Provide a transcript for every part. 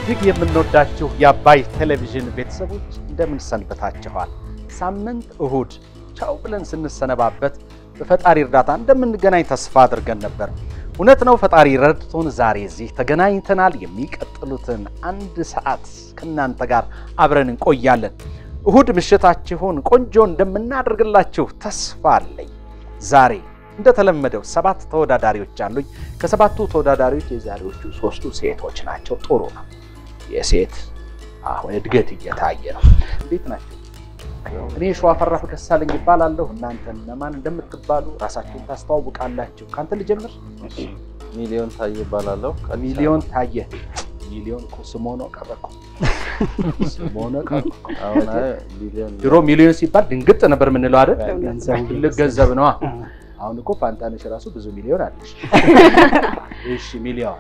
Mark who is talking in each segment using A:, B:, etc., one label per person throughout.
A: እጅግ የምንወዳችሁ የአባይ ቴሌቪዥን ቤተሰቦች እንደምን ሰንብታችኋል? ሳምንት እሁድ ቻው ብለን ስንሰነባበት በፈጣሪ እርዳታ እንደምንገናኝ ተስፋ አድርገን ነበር። እውነት ነው፣ ፈጣሪ ረድቶን ዛሬ እዚህ ተገናኝተናል። የሚቀጥሉትን አንድ ሰዓት ከእናንተ ጋር አብረን እንቆያለን። እሁድ ምሽታችሁን ቆንጆ እንደምናደርግላችሁ ተስፋ አለኝ። ዛሬ እንደተለመደው ሰባት ተወዳዳሪዎች አሉኝ። ከሰባቱ ተወዳዳሪዎች የዛሬዎቹ ሶስቱ ሴቶች ናቸው። ጥሩ ነው። የሴት አሁን እድገት እየታየ ነው። እንዴት ናቸው? እኔ ሸዋፈራሁ ደሳለኝ ይባላለሁ። እናንተ እነማን እንደምትባሉ ራሳችሁን ታስተዋውቃላችሁ። ከአንተ ልጀምር።
B: ሚሊዮን ታዬ እባላለሁ።
A: ሚሊዮን ታየ። ሚሊዮን እኮ ስሞኖ ቀበኮ ስሞኖ ቀበኮ።
B: አሁን አይ ሚሊዮን
A: ድሮ ሚሊዮን ሲባል ድንግጥ ነበር የምንለው አይደል?
C: ገንዘቡ
A: ትልቅ ገንዘብ ነዋ። አሁን እኮ ፋንታነሽ ራሱ ብዙ ሚሊዮን አለሽ። እሺ ሚሊዮን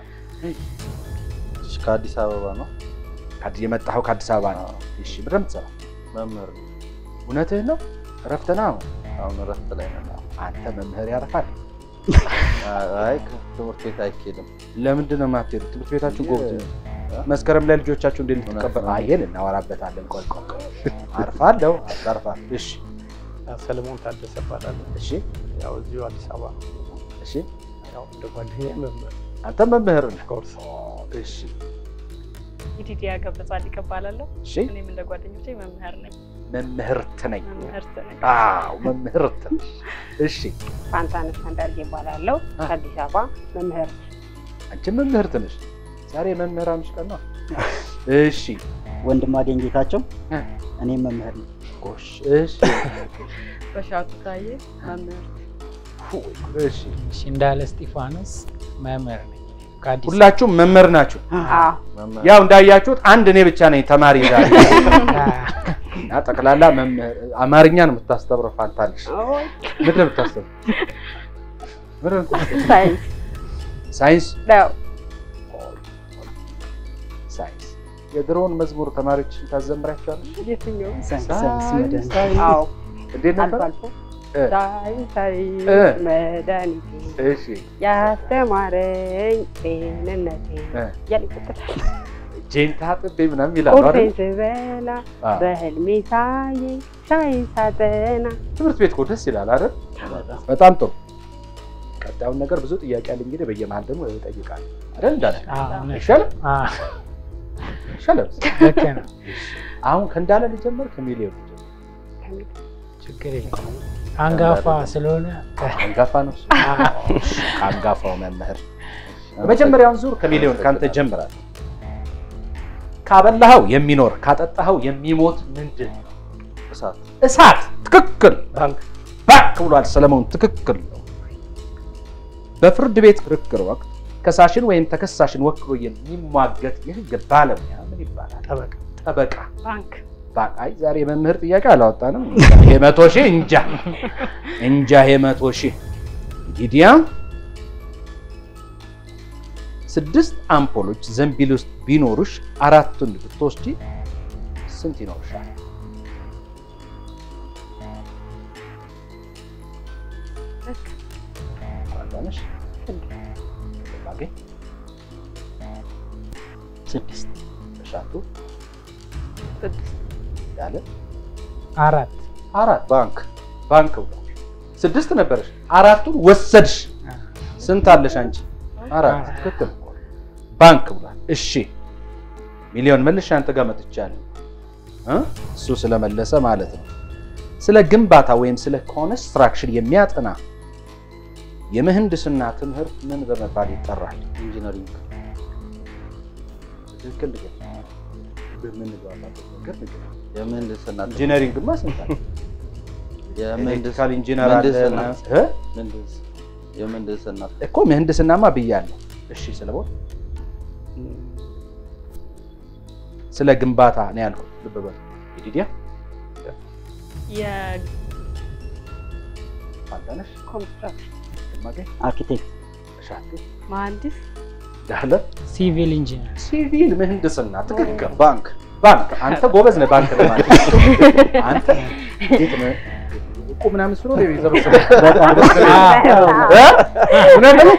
B: ከአዲስ አበባ ነው።
A: ከአዲስ የመጣኸው ከአዲስ አበባ ነው። እሺ ምንድን ነው የምትሰራው?
B: መምህር ነው።
A: እውነትህን ነው? እረፍት ነው አሁን?
B: አሁን እረፍት ላይ ነን።
A: አንተ መምህር ያርፋል።
B: አይ ከትምህርት ቤት አይኬድም።
A: ለምንድን ነው የማትሄዱት? ትምህርት ቤታችሁ ጎብዝ ነው። መስከረም ላይ ልጆቻችሁ እንዴት
B: እውነት
A: ልትቀበል?
B: ነው።
A: አይ ይሄን እናወራበታለን። ቆይ ቆይ ቆይ አርፋለሁ። አታርፋል። እሺ
C: ሰለሞን ታደሰ እባላለሁ።
A: እሺ
C: ያው እዚሁ አዲስ አበባ ነው።
A: እሺ
C: ያው እንደ ጓደኛዬ መምህር
A: አንተ መምህር ነህ።
C: ኮርስ
A: እሺ
D: ኢዲዲያ ገብረ ጻድቅ እባላለሁ።
A: እሺ
D: እኔም እንደ ጓደኞቼ መምህር ነኝ።
A: መምህርት ነኝ።
D: መምህርት ነኝ።
A: አዎ መምህርት። እሺ
E: ፋንታነሽ አንዳርጌ እባላለሁ
A: አ።
E: ከአዲስ አበባ መምህር
A: አንቺ መምህርት ነሽ። ዛሬ መምህራንሽ ቀን ነው። እሺ
F: ወንድማገኝ ጌታቸው
A: እ።
F: እኔም መምህር ነኝ።
A: ጎሽ እሺ
D: በሻቱ ታዬ መምህር
A: እሺ
G: እሺ እንዳለ እስጢፋኖስ መምህር ነኝ ከአዲስ
A: ሁላችሁም መምህር ናችሁ።
E: አዎ
B: መምህር
A: ያው እንዳያችሁት አንድ እኔ ብቻ ነኝ ተማሪ ዛሬ
G: አበባ።
A: እና ጠቅላላ መምህር አማርኛ ነው የምታስተምረው። ፋንታለሽ
E: ኦይ፣
A: ምንድን ነው የምታስተምረው? ምንድን ነው የምታስተምረው?
E: ሳይንስ
A: ሳይንስ
E: ነው።
A: ሳይንስ የድሮውን መዝሙር ተማሪዎች ታዘምራቸዋለሽ?
E: የትኛው
F: ሳይንስ ሳይንስ መድኃኒት
A: ሳይንስ
E: አዎ
A: እንዴት
E: አልፎ
A: ነበር?
E: አልፎ
A: እ
E: ሳይንሳዊ
A: እ።
E: መድኃኒቴ
A: እሺ
E: ያስተማረኝ ጤንነቴ
A: እ
E: እያለ ይቀጥላል።
A: እጄን ታጥቤ ምናምን ይላሉ አይደል?
E: ቁርሴን ስበላ
A: አ፣
E: በህልሜ ሳየኝ ሳይንስ አጠና
A: ትምህርት ቤት እኮ ደስ ይላል አይደል? በጣም ጥሩ። ቀጣዩን ነገር ብዙ ጥያቄ አለ እንግዲህ በየመሀል ደግሞ እጠይቃለሁ አይደል? እንዳለ
G: አዎ፣ እውነት።
A: ይሻላል
G: አዎ፣
A: ይሻላል።
G: ልክ ነው።
A: አሁን ከእንዳለ ልጀምር ከሚሊዮን ልጀምር?
G: ችግር የለም። አንጋፋ ስለሆነ
A: አንጋፋ ነው እሱ። ከአንጋፋው መምህር የመጀመሪያውን ዙር ከሚሊዮን ካንተ ጀምራለሁ። ካበላኸው የሚኖር ካጠጣኸው የሚሞት ምንድን ነው?
B: እሳት
A: እሳት። ትክክል።
C: ባንክ
A: ባክ ብሏል ሰለሞን። ትክክል ነው። በፍርድ ቤት ክርክር ወቅት ከሳሽን ወይም ተከሳሽን ወክሎ የሚሟገት የህግ ባለሙያ ምን ይባላል?
C: ጠበቃ
A: ጠበቃ።
D: ባንክ
A: ባክ። አይ ዛሬ የመምህር ጥያቄ አላወጣንም። የመቶ ሺህ እንጃ እንጃ የመቶ ሺህ ሊዲያ ስድስት አምፖሎች ዘንቢል ውስጥ ቢኖሩሽ አራቱን ብትወስጂ ስንት ይኖርሻል? ፋንታነሽ ባገኝ
F: ስድስት
A: ተሻቱ
D: ስድስት
A: ያለ
G: አራት
A: አራት ባንክ ባንክ ብሏል። ስድስት ነበረሽ አራቱን ወሰድሽ። ስንት አለሽ አንቺ? አራት። ትክክል ባንክ ብሏል። እሺ ሚሊዮን መልሽ አንተ ጋር መጥቻለሁ እ እሱ ስለመለሰ ማለት ነው። ስለ ግንባታ ወይም ስለ ኮንስትራክሽን የሚያጠና የምህንድስና ትምህርት ምን በመባል ይጠራል?
B: ኢንጂነሪንግ
A: ትክክል ንገር። በምንግባባበት ነገር ንገር።
B: የምህንድስና
A: ኢንጂነሪንግማ ስንት አለ?
B: የምህንድስ
A: ኤሌክትሪካል ኢንጂነር አለ
B: ምህንድስና
A: እ?
B: ምህንድስ የምህንድስና
A: እኮ ምህንድስናማ ብያለሁ። እሺ ስለ ቦታ ስለ ግንባታ ነው ያልኩት። ልብ በል ኢዲዲያ ፋንታነሽ
E: ኮንስትራክሽን
A: ግማገኝ
F: አርኪቴክት
A: እሻቱ
D: የመሀንዲስ
A: ዳህለ
G: ሲቪል ኢንጂነር
A: ሲቪል ምህንድስና ትክክል።
B: ባንክ
A: ባንክ አንተ ጎበዝ ነህ። ባንክ ለማለት አንተ እንዴት ነህ? እቁ ምናምን ስሎ የሚሰበስበው
F: በጣም
A: እ? እውነት ነው?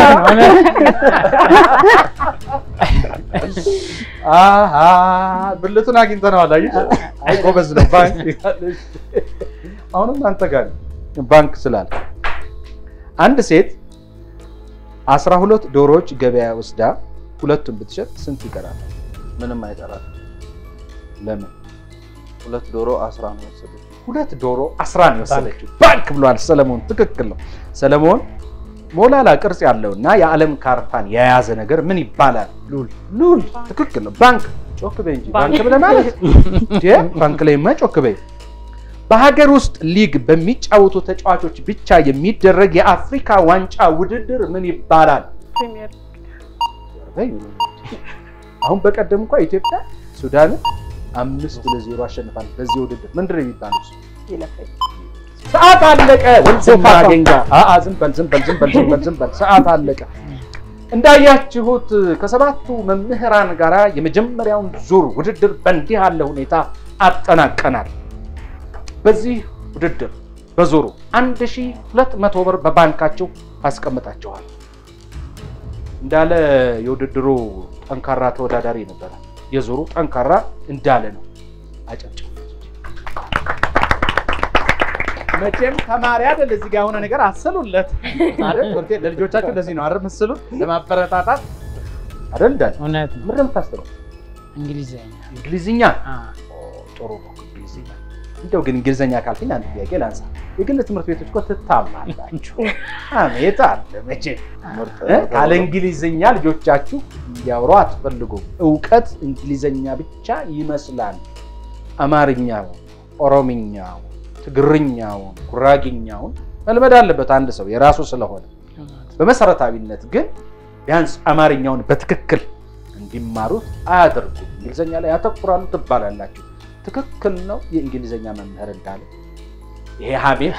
A: አሃ ብልቱን አግኝተነዋል። አየሽ? አይ ጎበዝ ነው ባንክ ይላል። አሁንም አንተ ጋር ነው ባንክ ስላለ አንድ ሴት አስራ ሁለት ዶሮዎች ገበያ ወስዳ ሁለቱን ብትሸጥ ስንት ይቀራል?
B: ምንም አይቀራል።
A: ለምን?
B: ሁለት ዶሮ አስራ ነው የወሰዱት።
A: ሁለት ዶሮ አስራ ነው የወሰደችው። ባንክ ብሏል ሰለሞን። ትክክል ነው ሰለሞን። ሞላላ ቅርጽ ያለው እና የዓለም ካርታን የያዘ ነገር ምን ይባላል? ሉል ሉል። ትክክል ነው። ባንክ ጮክ በይ እንጂ ባንክ ብለህ ማለት እንዴ? ባንክ ላይማ ጮክ በይ። በሀገር ውስጥ ሊግ በሚጫወቱ ተጫዋቾች ብቻ የሚደረግ የአፍሪካ ዋንጫ ውድድር ምን ይባላል?
D: ፕሪሚየር
A: በይ። አሁን በቀደም እንኳ ኢትዮጵያ ሱዳንን አምስት ለዜሮ አሸንፋል። በዚህ ውድድር ምንድን ነው የሚባለው? እሱ?
E: ይለፈኝ
A: ሰዓት አለቀ። ወንድማ ገንጋ አአ ዝም በል ዝም በል ዝም በል ዝም በል ዝም በል ሰዓት አለቀ። እንዳያችሁት ከሰባቱ መምህራን ጋር የመጀመሪያውን ዙር ውድድር በእንዲህ ያለ ሁኔታ አጠናቀናል። በዚህ ውድድር በዙሩ 1200 ብር በባንካቸው አስቀምጣቸዋል። እንዳለ የውድድሩ ጠንካራ ተወዳዳሪ ነበረ። የዙሩ ጠንካራ እንዳለ ነው። አጨብጭቡ። መቼም ተማሪ አይደል እዚህ ጋር የሆነ ነገር አሰሉለት አይደል? ትምህርት ቤት ለልጆቻችሁ እንደዚህ ነው አይደል? ምስሉት ለማበረታታት አይደል? እንዳለ
G: እውነት ነው።
A: ምንድን ነው የምታስበው?
G: እንግሊዝኛ
A: እንግሊዝኛ
G: አ፣
A: ጥሩ ነው። እንግሊዝኛ እንደው ግን እንግሊዝኛ ካልከኝ አንድ ጥያቄ ላንሳ። የግል ትምህርት ቤቶች እኮ ትታማላችሁ። አሜት አለ መቼም
B: ምርጥ
A: እ? ካለ እንግሊዝኛ ልጆቻችሁ እንዲያወሩ አትፈልጉም። እውቀት እንግሊዝኛ ብቻ ይመስላል። አማርኛውን፣ ኦሮምኛውን፣ ትግርኛውን፣ ጉራጌኛውን መልመድ አለበት አንድ ሰው የራሱ ስለሆነ። በመሰረታዊነት ግን ቢያንስ አማርኛውን በትክክል እንዲማሩት አያደርጉም። እንግሊዝኛ ላይ ያተኩራሉ ትባላላችሁ። ትክክል ነው። የእንግሊዝኛ መምህር እንዳለ ይሄ ሀሜት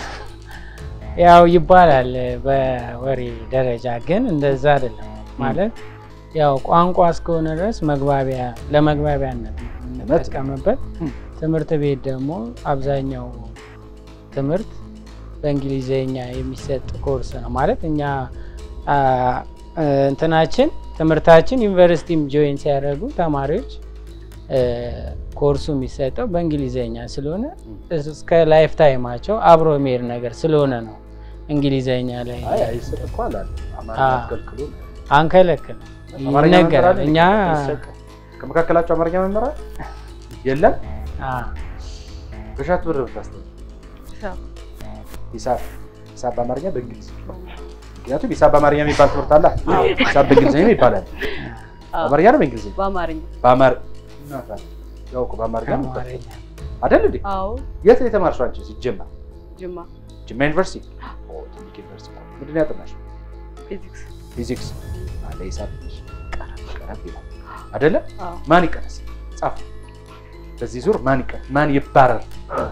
G: ያው ይባላል በወሬ ደረጃ ግን እንደዛ አይደለም። ማለት ያው ቋንቋ እስከሆነ ድረስ መግባቢያ ለመግባቢያነት ነው የምንጠቀምበት።
A: እም።
G: ትምህርት ቤት ደግሞ አብዛኛው ትምህርት በእንግሊዝኛ የሚሰጥ ኮርስ ነው ማለት እኛ አ፣ እ፣ እንትናችን ትምህርታችን ዩኒቨርሲቲም ጆይን ሲያደርጉ ተማሪዎች እ፣ ኮርሱ የሚሰጠው በእንግሊዝኛ ስለሆነ እስከ ላይፍ ታይማቸው አብሮ የሚሄድ ነገር ስለሆነ ነው እንግሊዝኛ ላይ
A: አይ አይሰጥ እኮ አላለ አማርኛ
G: አዎ።
A: አትከልክሉ ነው።
G: አንከለክል
A: አማርኛ መምህር
G: ይነገራል።
A: አለ?
G: እኛ
A: አይሰጥ። ከመካከላቸው አማርኛ መምህር አለ? የለም።
G: አ፣
A: በሻት ብር ብታስተምር
D: ሂሳብ
A: ሂሳብ ሂሳብ በአማርኛ በእንግሊዝ ምክንያቱም ሂሳብ በአማርኛ የሚባል ትምህርት አለ። ሂሳብ በእንግሊዝኛ ይባላል።
D: አዎ፣
A: በአማርኛ ነው በእንግሊዝኛ
D: በአማርኛ
A: በአማር እናታል ያው እኮ በአማርኛ ነው የሚባለው
G: አማርኛ
A: አይደል እንዴ?
D: አዎ
A: የት ነው የተማርሽው አንቺ? ሲጀመር
D: ጅማ
A: ጅማ ዩኒቨርሲቲ። ኦ ትልቅ ዩኒቨርሲቲ እኮ። ምንድን ነው ያጠናሽው?
D: ፊዚክስ
A: ፊዚክስ አለ ሂሳብ ትንሽ ቀረብ ቀረብ ይላል አይደለ?
D: አዎ
A: ማን ይቀነስ? ጻፍ። በዚህ ዙር ማን ይቀነስ? ማን ይባረር?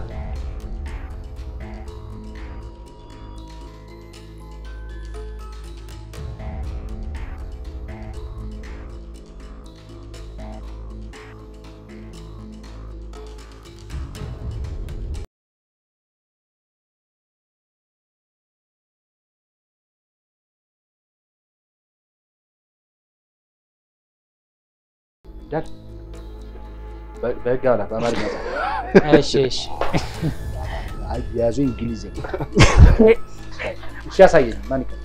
A: ዳል በ- በህግ አላ በአማርኛ ጻፍ።
G: እሺ እሺ
A: አያያዙ እንግሊዝኛ እሺ፣ ያሳየኝ። ማን ይቀነስ?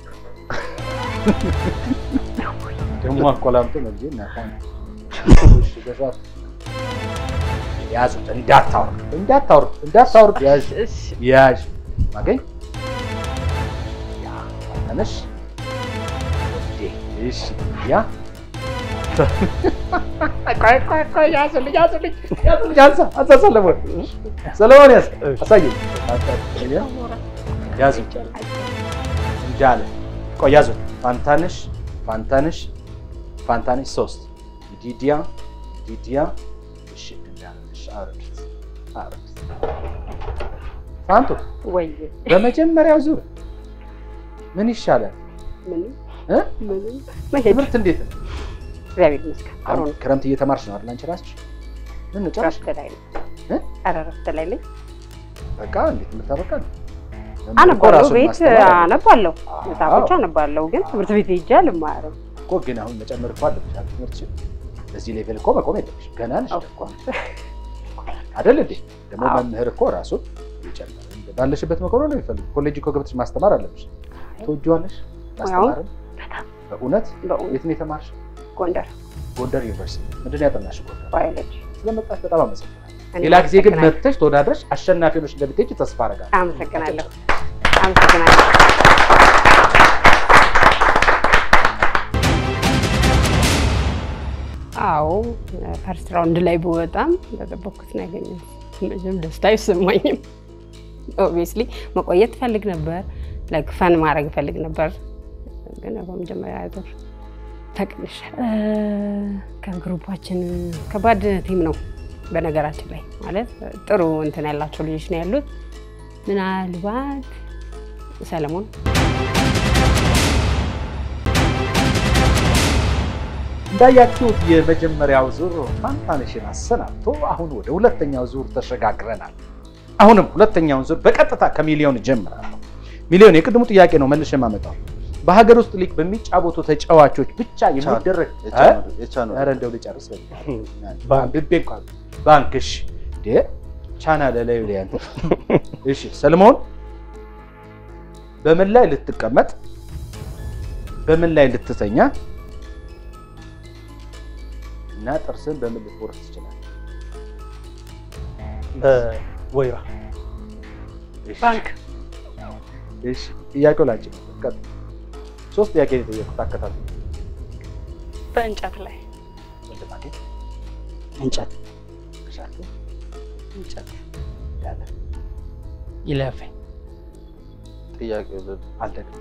A: ደግሞ አቆላምጦ መልጄ እናታን እሺ፣ በሰዓት ያዙት። እንዳታወርድ እንዳታወርድ እንዳታወርድ ያዥ
D: እሺ
A: ያዥ ማገኝ ያ ተነሽ ወዴ እሺ ያ ቆይ ቆይ ቆይ ያዝልኝ ያዝልኝ ያዝልኝ አንሳ አንሳ ሰለሞን ሰለሞን ያዝ አሳየኝ ያዙ እንዳለ ቆይ ያዙ ፋንታንሽ ፋንታንሽ ፋንታንሽ ሶስት ዲዲያ ዲዲያ እሺ እንዳለሽ አውርዱት አውርዱት ፋንቱ
E: ወይ
A: በመጀመሪያው ዙር ምን ይሻላል
E: ምንም
A: እ?
E: ምንም መሄድ
A: ትምህርት እንዴት ነው?
E: እግዚአብሔር ይመስገን ጥሩ
A: አሁን
E: ነው።
A: ክረምት እየተማርሽ ነው አይደል? አንቺ እራስሽ ምን ነው ጨረሽ?
E: እረፍት ላይ ነኝ።
A: እ?
E: ኧረ እረፍት ላይ ነኝ።
A: በቃ እንዴት የምታበቃ ነው?
E: አነባለሁ፣
A: ራሱን
E: ቤት
A: ማስተማር አለ።
E: አነባለሁ፣
A: አዎ።
E: መጽሐፎች አነባለሁ፣ ግን ትምህርት ቤት ሄጄ አልማርም።
A: እኮ ግን አሁን መጨመር እኮ አለብሽ አይደል? ትምህርትሽን በዚህ ሌቭል እኮ መቆም የለብሽ ገና ነሽ እኮ አይደል እንዴ? ደግሞ
E: አዎ።
A: መምህር እኮ ራሱን ይጨምር ባለሽበት መቆም ነው የሚፈልግ። ኮሌጅ እኮ ገብተሽ ማስተማር አለብሽ። ትወጂዋለሽ ማስተማርን? በእውነት
E: በእውነት
A: የት ነው የተማርሽ?
E: ጎንደር
A: ጎንደር ዩኒቨርሲቲ። ምንድን ነው ያጠናሽ ጎንደር?
E: ባዮሎጂ።
A: ስለመጣሽ በጣም አመሰግናለሁ።
E: እኔ
A: ሌላ ጊዜ ግን
E: አመሰግናለሁ።
A: መጥተሽ ተወዳድረሽ አሸናፊ ሆነሽ እንደምትሄጂ ተስፋ አደርጋለሁ።
E: አመሰግናለሁ። አመሰግናለሁ። አዎ ፈርስት ራውንድ ላይ ብወጣም በጠበኩት ነው ያገኘሁት። መቼም ደስታ አይሰማኝም። ኦብቪየስሊ መቆየት እፈልግ ነበር፣ ላይክ ፈን ማድረግ እፈልግ ነበር፣ ግን ያው በመጀመሪያ ዙር ተቀንሻል። ከግሩፓችን ከባድ ቲም ነው በነገራችን ላይ ማለት ጥሩ እንትን ያላቸው ልጆች ነው ያሉት። ምናልባት ሰለሞን
A: እንዳያችሁት የመጀመሪያው ዙር ፋንታነሽን አሰናብቶ አሁን ወደ ሁለተኛው ዙር ተሸጋግረናል። አሁንም ሁለተኛውን ዙር በቀጥታ ከሚሊዮን ጀምራለሁ። ሚሊዮን የቅድሙ ጥያቄ ነው መልሼ የማመጣው በሀገር ውስጥ ሊግ በሚጫወቱ ተጫዋቾች ብቻ የሚደረግ
B: የቻኑ
A: ኧረ እንደው ልጨርስ
C: ባንክ።
A: ብቤ እንኳን ባንክ እሺ እንዴ ቻና ለላዩ ላይ አንተ እሺ ሰለሞን በምን ላይ ልትቀመጥ በምን ላይ ልትተኛ እና ጥርስን በምን ልትቦርስ ትችላለህ?
C: ወይራ
A: እሺ፣
D: ባንክ
A: እሺ ጥያቄው ላንቺ ነው። ቀጥል። ሶስት ጥያቄ ነው የጠየኩት። አከታተል።
D: በእንጨት ላይ
A: ወንድም አገኝ
F: እንጨት
A: ተሻለ
D: እንጨት
A: ያለ
G: ይለፈኝ
B: ጥያቄው ልል
A: አልደግም።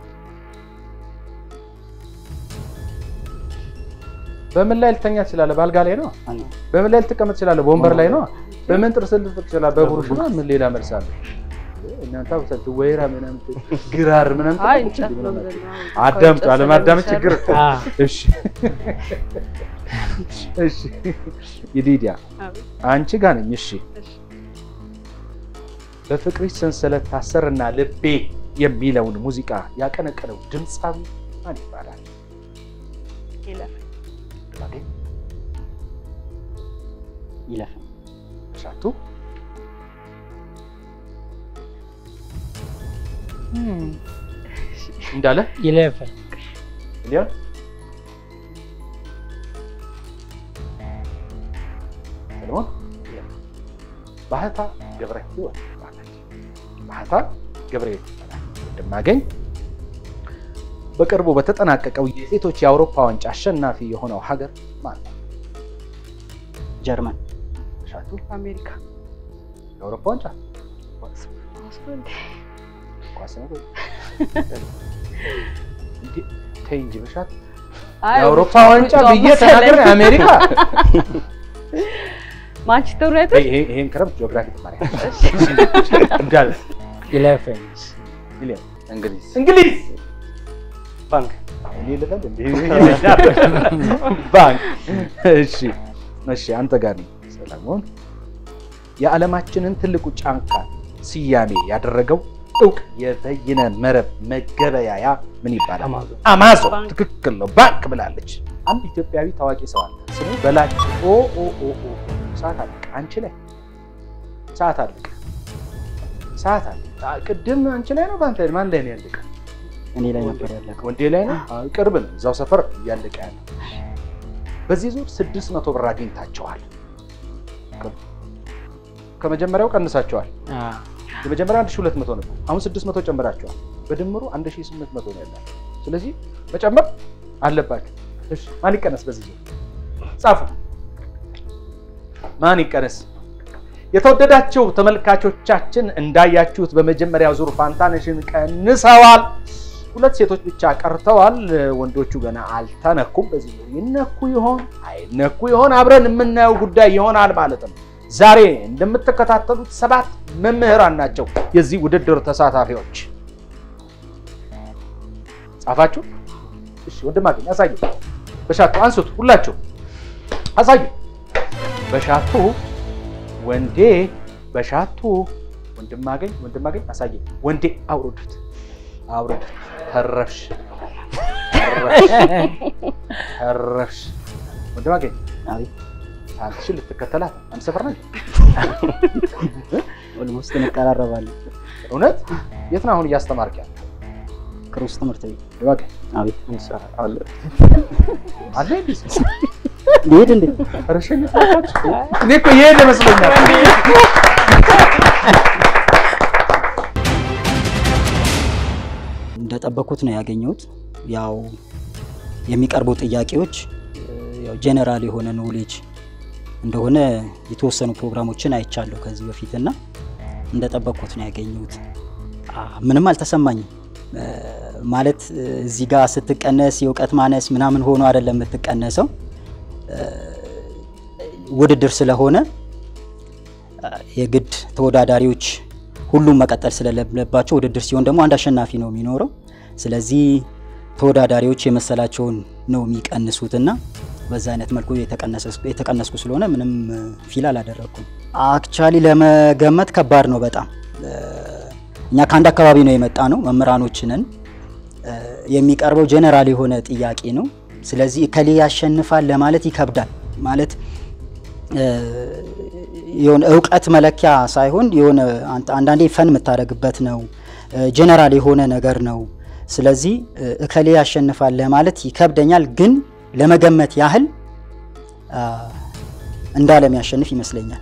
A: በምን ላይ ልተኛ ትችላለህ? በአልጋ ላይ ነው።
F: አዎ።
A: በምን ላይ ልትቀመጥ ትችላለህ? በወንበር ላይ ነው። በምን ጥርስ ልትፍቅ ትችላለህ? በብሩሽ ነው። ምን ሌላ መልስ አለ? እናንተ አውሰት ወይራ ምናምን ግራር ምናምን
D: አይ
A: ትላለች
D: እንጨት
A: እንዴ
D: ነው
A: ምናምን?
D: ብለን ነው።
A: አዳምጡ።
D: ከእንጨት
A: አለማዳመጥ
D: ስለሚሰሩ
A: ችግር እኮ።
G: አ፣
A: እሺ እሺ ይዲዲያ
D: አቤት።
A: አንቺ ጋር ነኝ። እሺ
D: እሺ።
A: በፍቅርሽ ሰንሰለት ታሰርና ልቤ የሚለውን ሙዚቃ ያቀነቀነው ድምፃዊ ማን ይባላል?
D: ይለፍ
A: ማገኝ
F: ይለፈኝ
A: ሻቱ እንዳለ
G: ይለፈኝ
A: ሚሊዮን ሰለሞን ባህታ ገብረ ህይወት ይባላል። ባህታ ገብረ ህይወት ይባላል። እንደማገኝ በቅርቡ በተጠናቀቀው የሴቶች የአውሮፓ ዋንጫ አሸናፊ የሆነው ሀገር ማን ነው?
F: ጀርመን
A: ሻቱ
D: አሜሪካ
A: የአውሮፓ ዋንጫ ኳስ ነው ወይ? እንዴ ተይ እንጂ በሻት
D: አይ
A: የአውሮፓ
D: ብቻ
A: ዋንጫ
D: ብቻ
A: ብዬ
D: መሰለኝ።
A: ተናገር አሜሪካ
D: ማንቸስተር ዩናይትድ
A: ይሄ ይሄን ክረምት ጂኦግራፊ ተማሪ እንዳለ
G: ይለፈኝ
A: ሚሊዮን
B: እንግሊዝ
A: እንግሊዝ
C: ባንክ
A: እኔ ልበል እንዴ? ባንክ እሺ እሺ አንተ ጋር ነኝ ሰለሞን የዓለማችንን ትልቁ ጫንቃ ስያሜ ያደረገው እውቅ የበይነ መረብ መገበያያ ምን ይባላል
C: አማዞን
A: አማዞን
D: ባንክ።
A: ትክክል ነው ባንክ ብላለች አንድ ኢትዮጵያዊ ታዋቂ ሰው አለ ስሙ በላጭ ኦ ኦ ኦ ኦ ሰዓት አለቀ አንቺ ላይ ሰዓት አለቀ ሰዓት አለቀ አ- ቅድም አንቺ ላይ ነው በአንተ ላይ ማን ላይ ነው ያለቀ
F: እኔ ላይ ነበር ያለቀው።
A: ወንዴ ላይ ነው አዎ፣ ቅርብ ነው እዛው ሰፈር እያለቀ ያለ በዚህ ዙር ስድስት መቶ ብር አግኝታቸዋል ከ- ከመጀመሪያው ቀንሳቸዋል
G: አ፣
A: የመጀመሪያ 1200 ነበር አሁን 600 ጨምራቸዋል በድምሩ 1800 ነው ያላቸው ስለዚህ መጨመር አለባቸው እሺ ማን ይቀነስ በዚህ ዙር ጻፉ ማን ይቀነስ የተወደዳችሁ ተመልካቾቻችን እንዳያችሁት በመጀመሪያው ዙር ፋንታነሽን ቀንሰዋል ሁለት ሴቶች ብቻ ቀርተዋል ወንዶቹ ገና አልተነኩም በዚህ ዙር ይነኩ ይሆን አይነኩ ይሆን አብረን የምናየው ጉዳይ ይሆናል ማለት ነው ዛሬ እንደምትከታተሉት ሰባት መምህራን ናቸው የዚህ ውድድር ተሳታፊዎች ጻፋችሁ እሺ ወንድም አገኝ አሳዩ በሻቱ አንሱት ሁላችሁ አሳዩ በሻቱ ወንዴ በሻቱ ወንድማገኝ ወንድማገኝ አሳየኝ። ወንዴ አውርዱት አውርዱት። ተረፍሽ ተረፍሽ ተረፍሽ። ወንድማገኝ
F: አቤት
A: አንቺን ልትከተላት አንድ ሰፈር ነን።
F: ኦልሞስት እንቀራረባለን።
A: እውነት የት ነው አሁን እያስተማርክ ያለ?
F: ክሩስ ትምህርት ቤት
A: ወንድማገኝ
F: አቤት
B: እንሰራ አለ
A: አለ እንዴ?
F: ሊሄድ እንዴ?
A: ኧረ ሸኝት እባካችሁ። እኔ እኮ የሄደ መስሎኛል።
F: እንደጠበኩት ነው ያገኘሁት። ያው የሚቀርቡ ጥያቄዎች ያው ጄኔራል የሆነ ኖሌጅ እንደሆነ የተወሰኑ ፕሮግራሞችን አይቻለሁ ከዚህ በፊት እና እንደጠበቅኩት ነው ያገኘሁት። አ፣ ምንም አልተሰማኝም። እ፣ ማለት እ፣ እዚህ ጋር ስትቀነስ የእውቀት ማነስ ምናምን ሆኖ አይደለም የምትቀነሰው እ፣ ውድድር ስለሆነ አ፣ የግድ ተወዳዳሪዎች ሁሉም መቀጠል ስለሌለባቸው ውድድር ሲሆን ደግሞ አንድ አሸናፊ ነው የሚኖረው። ስለዚህ ተወዳዳሪዎች የመሰላቸውን ነው የሚቀንሱትና በዛ አይነት መልኩ የተቀነሰ- የተቀነስኩ ስለሆነ ምንም ፊል አላደረግኩም። አክቹዋሊ ለመገመት ከባድ ነው በጣም እ፣ እኛ ከአንድ አካባቢ ነው የመጣ ነው መምህራኖች ነን። እ፣ የሚቀርበው ጄኔራል የሆነ ጥያቄ ነው። ስለዚህ እከሌ ያሸንፋል ለማለት ይከብዳል። ማለት እ፣ የሆነ እውቀት መለኪያ ሳይሆን የሆነ አንተ- አንዳንዴ ፈን የምታደርግበት ነው። ጄኔራል የሆነ ነገር ነው። ስለዚህ እ፣ እከሌ ያሸንፋል ለማለት ይከብደኛል፣ ግን ለመገመት ያህል አ፣ እንዳለም ያሸንፍ ይመስለኛል።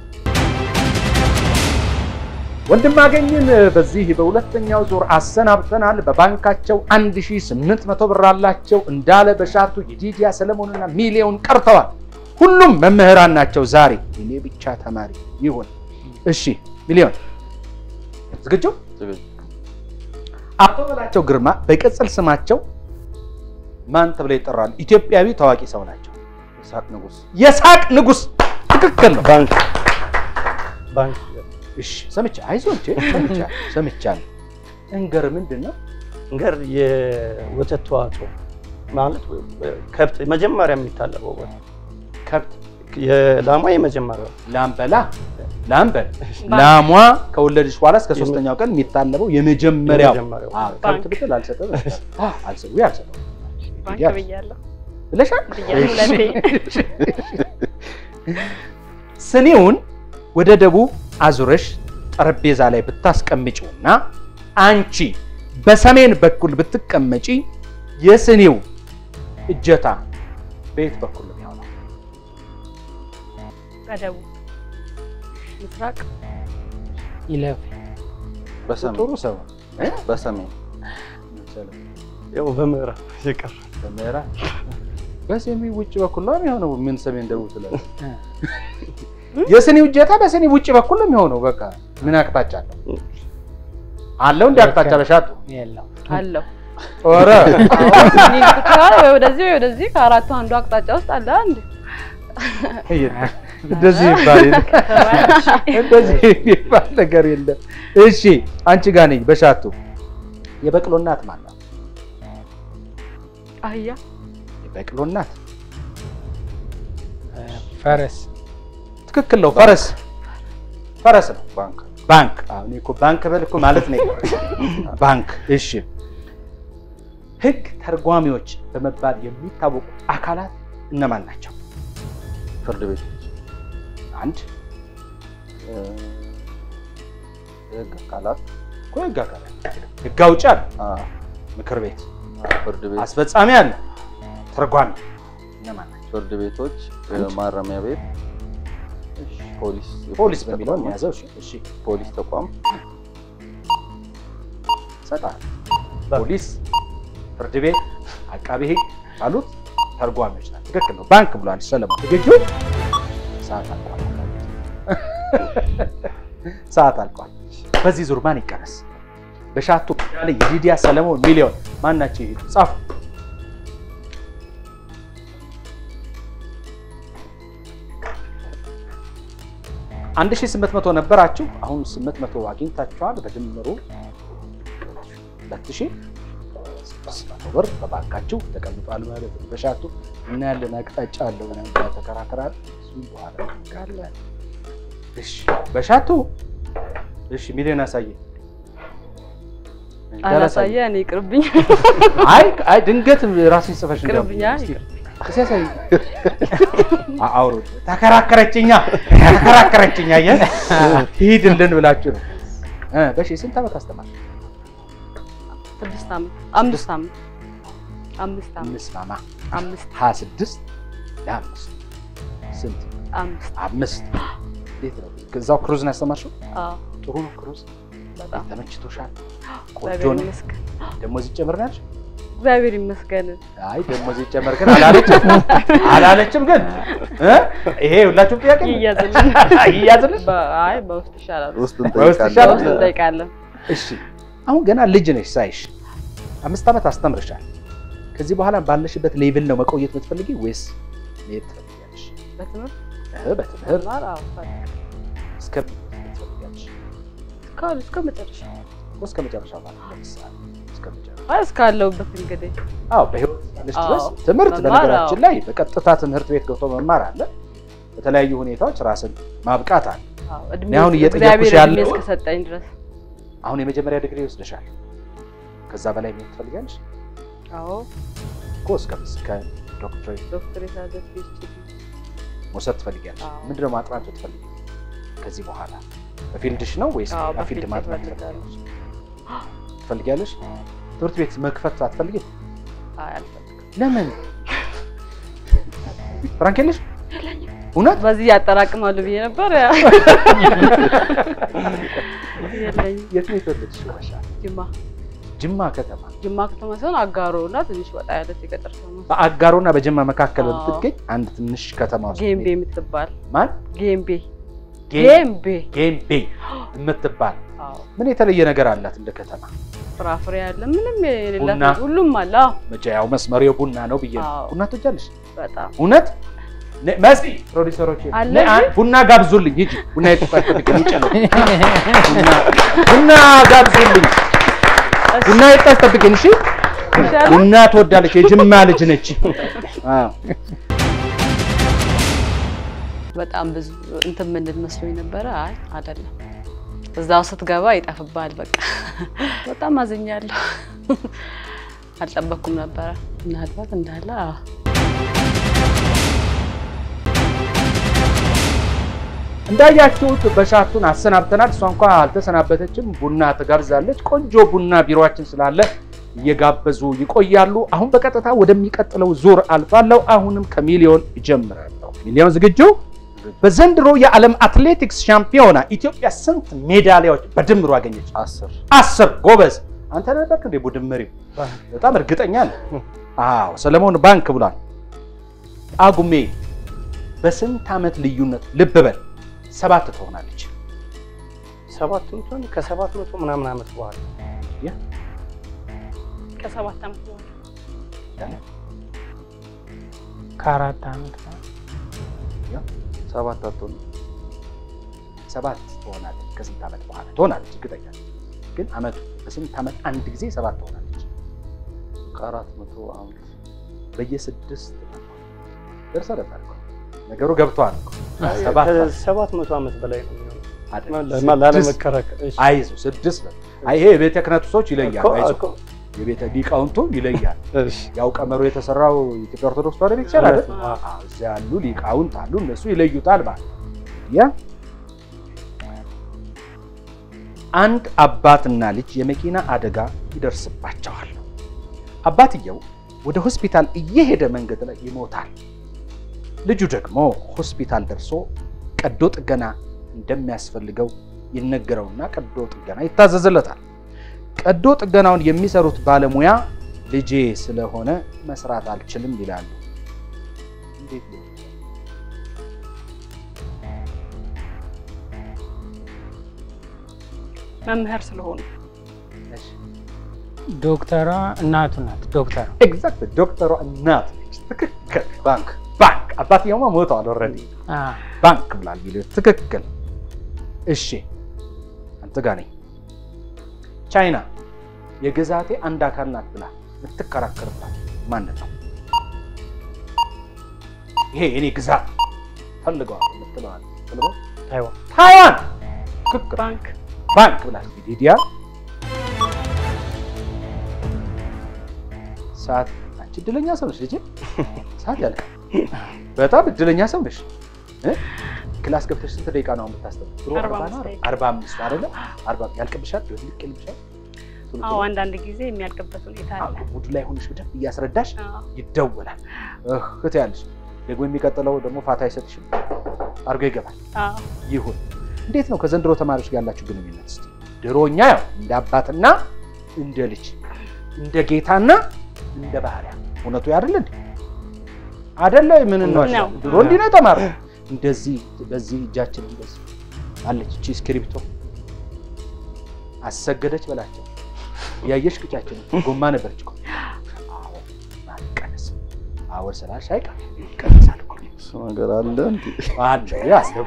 A: ወንድማገኝን በዚህ በሁለተኛው ዙር አሰናብተናል። በባንካቸው 1800 ብር አላቸው። እንዳለ በሻቱ የዲዲያ ሰለሞንና ሚሊዮን ቀርተዋል። ሁሉም መምህራን ናቸው። ዛሬ እኔ ብቻ ተማሪ ይሁን። እሺ ሚሊዮን ዝግጁ?
B: ዝግጁ።
A: አቶ በላቸው ግርማ በቅጽል ስማቸው ማን ተብለው ይጠራሉ? ኢትዮጵያዊ ታዋቂ ሰው ናቸው።
B: ይስሐቅ ንጉስ
A: የሳቅ ንጉስ። ትክክል ነው።
C: ባንክ ባንክ
A: እሺ ሰምቻ አይዞህ እንጂ ሰምቻ ሰምቻለሁ። እንገር ምንድን ነው?
C: እንገር የወተት ተዋጽኦ ማለት ከብት መጀመሪያ የሚታለበው ወተት
A: ከብት
C: የላሟ የመጀመሪያው
A: ላምበላ ላምበል ላሟ ከወለደች በኋላ እስከ ሶስተኛው ቀን የሚታለበው የመጀመሪያው
C: የመጀመሪያው
A: አዎ፣ ከብት ብትል አልሰጠም አዎ፣ አልሰጠም ወይ አልሰጠም
D: ባንክ
A: ያዝ።
D: ብያለሁ
A: ብለሻል።
D: ብያለሁ ሁለቴ።
A: ስኒውን ወደ ደቡብ አዙረሽ ጠረጴዛ ላይ ብታስቀምጪውና አንቺ በሰሜን በኩል ብትቀመጪ የስኒው እጀታ በየት በኩል ነው የሚሆነው?
D: በደቡብ ምስራቅ
G: ይለፍ
B: በሰሜን
A: ጥሩ ሰው
B: በሰሜን
C: ያው በምዕራብ የቀረ
A: በምዕራብ በሰሜን ውጭ በኩል ነው የሚሆነው። ምን ሰሜን ደቡብ ስላለ የስኒው እጀታ በስኒ ውጭ በኩል ነው የሚሆነው። በቃ ምን አቅጣጫ አለው አለው እንደ አቅጣጫ በሻጡ
G: የለው
D: አለው
A: ኧረ
D: ሊንክ ይችላል ወይ ወደዚህ ወይ ወደዚህ ከአራቱ አንዱ አቅጣጫ ውስጥ አለ አንድ
A: እንደዚህ ይባል የለም። እንደዚህ የሚባል ነገር የለም። እሺ አንቺ ጋር ነኝ በሻቱ የበቅሎ እናት ማን ናት?
D: አህያ
A: የበቅሎ እናት
G: ፈረስ
A: ትክክል ነው። ፈረስ ፈረስ ነው።
B: ባንክ
A: ባንክ አሁን እኮ ባንክ በል እኮ ማለት ነው። ባንክ እሺ። ህግ ተርጓሚዎች በመባል የሚታወቁ አካላት እነማን ናቸው?
B: ፍርድ ቤት
A: አንድ
B: እ፣ የህግ አካላት
A: እኮ ህግ አካላት ህግ አውጪ አለ፣
B: አ፣
A: ምክር ቤት፣
B: ፍርድ ቤት
A: አስፈጻሚ አለ፣ ተርጓሚ እነማን ናቸው?
B: ፍርድ ቤቶች እ፣ ማረሚያ ቤት ፖሊስ
A: ፖሊስ
B: የፖሊስ
A: በሚለው
B: ተቋማት፣
A: የሚያዘው እሺ፣ እሺ
B: ፖሊስ ተቋም
A: ሰጣል። ፖሊስ፣ ፍርድ ቤት፣ አቃቤ ህግ አሉት ተርጓሚዎች ናቸው። ትክክል ነው። ባንክ ብሏል ሰለሞን። ዝግጁ? ሰዓት አልቋል። ሰዓት አልቋል። በዚህ ዙር ማን ይቀነስ? በሻቱ ያለ የዲዲያ ሰለሞን ሚሊዮን ማን ናቸው? ይሄዱ ጻፉ። አንድ ሺህ ስምንት መቶ ነበራችሁ። አሁን ስምንት መቶ አግኝታችኋል። በድምሩ ሁለት ሺህ ስድስት መቶ ብር በባንካችሁ ተቀምጧል ማለት ነው። በሻቱ እና ያለን አቅጣጫ አለው ምናምን ብላ ተከራከራል። እሱም በኋላ እናደርጋለን። እሺ በሻቱ እሺ ሚሊዮን አሳየ።
D: አላሳየ እኔ ይቅርብኝ።
A: አይ አይ ድንገት ራስን ጽፈሽ
D: ይቅርብኝ፣ አይ
A: እስኪ ያሳይ። አውሩ ተከራከረችኛ ተከራከረችኛ። አየህ ሂድልን ብላችሁ ነው። እ በሺ ስንት ዓመት አስተማር?
D: ስድስት ዓመት አምስት ዓመት አምስት ዓመት
A: አምስት ማማ
D: አምስት
A: ሀያ ስድስት ለአምስት ስንት?
D: አምስት
A: አምስት እንዴት ነው? እዛው ክሩዝ ነው ያስተማርሽው?
D: አዎ
A: ጥሩ ነው ክሩዝ።
D: በጣም
A: ተመችቶሻል? ቆንጆ
D: እግዚአብሔር
A: ነው።
D: ይመስገን
A: ደሞዝ ይጨምር ነው ያልሽ?
D: እግዚአብሔር ይመስገን።
A: አይ ደሞዝ ይጨመር ግን አላለችም አላለችም። ግን እ ይሄ ሁላችሁም ጥያቄ ነው?
D: ይያዝልን
A: ይያዝልሽ?
D: በ- አይ በውስጥ ይሻላል።
B: ውስጥ
A: በውስጥ
B: እንጠይቃለን።
A: ይሻላል?
D: በውስጥ እንጠይቃለን።
A: እሺ አሁን ገና ልጅ ነሽ ሳይሽ አምስት ዓመት አስተምርሻል። ከዚህ በኋላ ባለሽበት ሌቭል ነው መቆየት የምትፈልጊ ወይስ መሄድ ትፈልጊያለሽ?
D: በትምህርት
A: እ በትምህርት
D: መማር አዎ ፈልግ
A: እስከ ትፈልጊያለሽ?
D: እስካሁን እስከ መጨረሻ
A: እስከ መጨረሻው ማለት ለምሳሌ እስከ መጨረሻው
D: አይ እስካለሁበት እንግዲህ
A: አዎ በህይወት ያለሽ
D: አዎ፣
A: ድረስ ትምህርት
D: መማር፣
A: በነገራችን
D: አዎ።
A: ላይ በቀጥታ ትምህርት ቤት ገብቶ መማር አለ። በተለያዩ ሁኔታዎች ራስን ማብቃት አለ።
D: አዎ እድሜ
A: እኔ አሁን እየጠየኩሽ
D: እግዚአብሔር እድሜ
A: ያለው-
D: እስከሰጠኝ ድረስ
A: አሁን የመጀመሪያ ዲግሪ ይወስደሻል። ከዛ በላይ ምን ትፈልጊያለሽ?
D: አዎ
A: እኮ እስከ እስከ ዶክትሬት
D: ዶክተሬት አለ ፒኤችዲ
A: መውሰድ ትፈልጊያለሽ?
D: አዎ።
A: ምንድነው ማጥናት ትፈልጊ? ከዚህ በኋላ በፊልድሽ ነው ወይስ
D: አዎ
A: በፊልድ
D: በፊልድ
A: ማጥናት
D: እፈልጋለሁ።
A: ትፈልጊያለሽ? ትፈልጊያለሽ? ትምህርት ቤት መክፈት አትፈልጊም?
D: አይ አልፈልግም።
A: ለምን? ፍራንክ የለሽ? እውነት?
D: በዚህ ያጠራቅማሉ ብዬ ነበር። ያ የለኝም።
A: የት ነው የተወለድሽው? ማሻ
D: ጅማ
A: ጅማ ከተማ።
D: ጅማ ከተማ ሲሆን አጋሮ እና ትንሽ ወጣ ያለች የገጠር ከተማ
A: በአጋሮና በጅማ መካከል
D: አዎ።
A: በምትገኝ አንድ ትንሽ ከተማ ውስጥ
D: ጌምቤ የምትባል
A: ማን
D: ጌምቤ
A: ጌ-
D: ጌምቤ
A: ጌምቤ የምትባል
D: አዎ
A: ምን የተለየ ነገር አላት እንደ ከተማ?
D: ፍራፍሬ አለ ምንም የሌላት
A: ቡና?
D: ሁሉም አለ። አዎ
A: መቼ ያው መስመሪያው ቡና ነው ብዬ ነው።
D: አዎ።
A: ቡና ትወጃለሽ?
D: በጣም
A: እውነት ነ- መሲ ፕሮዲሰሮች
D: አለ
A: ነ- አ-
D: እንጂ?
A: ቡና ጋብዙልኝ። ሂጂ ቡና የተጠበቅ ውጭ ነው። ቡና- ቡና ጋብዙልኝ። ቡና የታስጠብቅን እሺ።
D: ይሻላል።
A: ቡና ትወዳለች። የጅማ ልጅ ነች። አዎ
D: በጣም ብዙ እንትን ምንድን መስሎኝ ነበረ። አይ አይደለም፣ እዛው ስትገባ ይጠፍባል። በቃ በጣም አዝኛለሁ። አልጠበኩም ነበረ። ምናልባት እንዳለ አዎ።
A: እንዳያችሁት በሻቱን አሰናብተናል። እሷ እንኳ አልተሰናበተችም። ቡና ትጋብዛለች። ቆንጆ ቡና ቢሮአችን ስላለ እየጋበዙ ይቆያሉ። አሁን በቀጥታ ወደሚቀጥለው ዙር አልፋለሁ። አሁንም ከሚሊዮን እጀምራለሁ። ሚሊዮን ዝግጁ? በዘንድሮ የዓለም አትሌቲክስ ሻምፒዮና ኢትዮጵያ ስንት ሜዳሊያዎች በድምሩ አገኘች?
B: አስር
A: አስር። ጎበዝ። አንተ ነበርክ እንደ ቡድን መሪው? በጣም እርግጠኛ ነህ? አዎ። ሰለሞን ባንክ ብሏል። ጳጉሜ በስንት ዓመት ልዩነት ልብ በል ሰባት ትሆናለች።
C: ሰባት መቶ ከሰባት መቶ ምናምን ዓመት በኋላ
D: ከሰባት ዓመት በኋላ
G: ከአራት ዓመት በኋላ
B: ሰባት አትሆንም።
A: ሰባት ትሆናለች። ከስንት ዓመት በኋላ ትሆናለች? እርግጠኛ ነኝ። ግን ዓመቱ በስንት ዓመት አንድ ጊዜ ሰባት ትሆናለች?
B: ከአራት መቶ ዓመት
A: በየስድስት ደርሰህ ነበር እኮ። ነገሩ ገብቶሃል እኮ። ሰባት
C: ከሰባት መቶ ዓመት በላይ ነው የሚሆነው።
A: አይደለም፣
C: ለማ-
A: ስድስት።
C: ላለመከራከር እሺ።
A: አይዞህ ስድስት ነው። አይ ይሄ የቤተ ክህነቱ ሰዎች ይለያል።
C: እኮ-
A: አይዞህ
C: እኮ-
A: የቤተ ሊቃውንቱ ይለያል።
C: እሺ።
A: ያው ቀመሩ የተሰራው ኢትዮጵያ ኦርቶዶክስ ተዋሕዶ ቤተክርስቲያን አይደል?
C: እውነት ነው።
A: አዎ፣ እዚያ ያሉ ሊቃውንት አሉ፣ እነሱ ይለዩታል ማለት ነው። ያ አንድ አባትና ልጅ የመኪና አደጋ ይደርስባቸዋል። አባትየው ወደ ሆስፒታል እየሄደ መንገድ ላይ ይሞታል። ልጁ ደግሞ ሆስፒታል ደርሶ ቀዶ ጥገና እንደሚያስፈልገው ይነገረውና ቀዶ ጥገና ይታዘዝለታል። ቀዶ ጥገናውን የሚሰሩት ባለሙያ ልጄ ስለሆነ መስራት አልችልም ይላሉ። እንዴት ሊሆን ይችላል?
D: መምህር ስለሆኑ
A: እሺ፣
G: ዶክተሯ እናቱ ናት። ዶክተሯ
A: ኤግዛክት ዶክተሯ እናት ነች። ትክክል። ባንክ ባንክ አባትየውማ ሞተዋል ኦልሬዲ።
G: አ፣
A: ባንክ ብላል ሚሊዮን ትክክል። እሺ አንተ ጋር ነኝ። ቻይና የግዛቴ አንድ አካል ናት ብላ የምትከራከርባት ማንን ነው? ይሄ የኔ ግዛት ፈልገዋል የምትለዋል ፈልገው
C: ታይዋን
A: ታይዋን ትክክል።
D: ባንክ
A: ባንክ ብላ ዲዲያ ሰዓት አንቺ እድለኛ ሰው ነሽ ልጄ። ሰዓት ያልቃል። በጣም እድለኛ ሰው ነሽ። እ? ክላስ ገብተሽ ስንት ደቂቃ ነው የምታስተምር? ድሮ
H: አርባ
A: አርባ ነው
H: አምስት ደቂቃ።
A: አርባ አምስት አይደለ? አርባ ያልቅብሻል፣ ልቅ ይልብሻል። ቶሎ
H: አዎ
A: ቶሎ
H: አንዳንድ ጊዜ የሚያልቅበት ሁኔታ አለ።
A: ሙድ ላይ ሆነሽ በደንብ እያስረዳሽ
H: አዎ።
A: ይደወላል። እህ ትያለሽ። ደግሞ የሚቀጥለው ደግሞ ፋታ አይሰጥሽም፣ አድርጎ ይገባል።
H: አዎ።
A: ይሁን። እንዴት ነው ከዘንድሮ ተማሪዎች ጋር ያላችሁ ግንኙነት? እስኪ ድሮ እኛ ያው እንደ አባትና እንደ ልጅ እንደ ጌታና እንደ ባህሪያ እውነቱ አይደል እንዴ? አይደለ? ምን ነው
H: ነው።
A: ድሮ እንዲህ ነው የተማርነው። እንደዚህ በዚህ እጃችን እንደዚህ አለች እቺ እስክሪብቶ አሰገደች በላቸው ያየሽ ቅጫችን ጎማ ነበረች እኮ። አዎ ማቀነስ አወር ስላልሽ አይቀር ይቀነሳል እኮ
B: እሱ ነገር አለ እንዴ?
A: አለ ያስደጉ